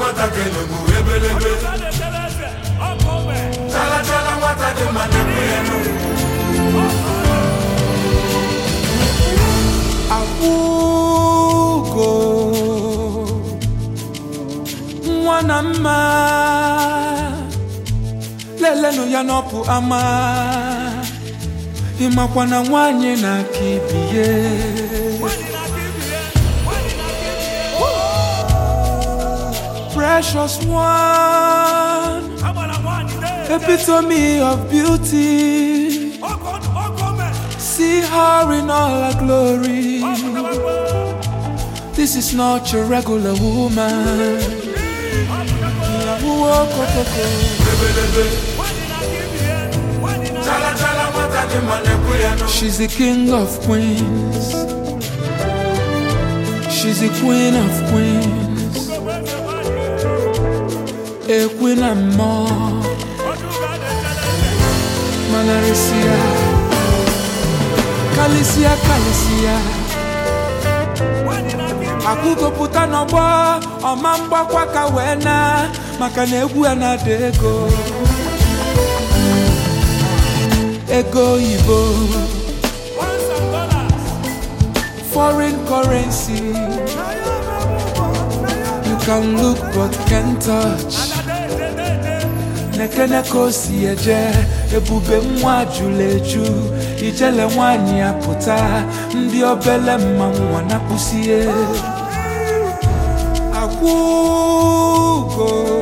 nwata ga-enegbu ebelebe chala chala nwata dị mma na-ekwu ya n'ugwu akwụgo nwa na mma lelenụ ya n'ọpụ ama ịmakwa na nwanyị na-aka ibie precious one epitome of beauty see her in all her glory This is not your regular woman. Wokokoko. ebelebe chala chala nwata dị mma na-ekwu ya n'ugwu She's the king of queens. She's the queen of queens. A queen and more. Manarisia. Kalisia, Kalisia. Akụkọpụta n'ọgbọ ọma mgbakwa ka wee na maka na egwu ya na-ada ego ego oyibo foreign currency you can look but can't touch nekene ka o si eje ebube nwa jụrụ eju ijele nwanyị apụta ndị obele mmanwụ na-akpụsie akwụgo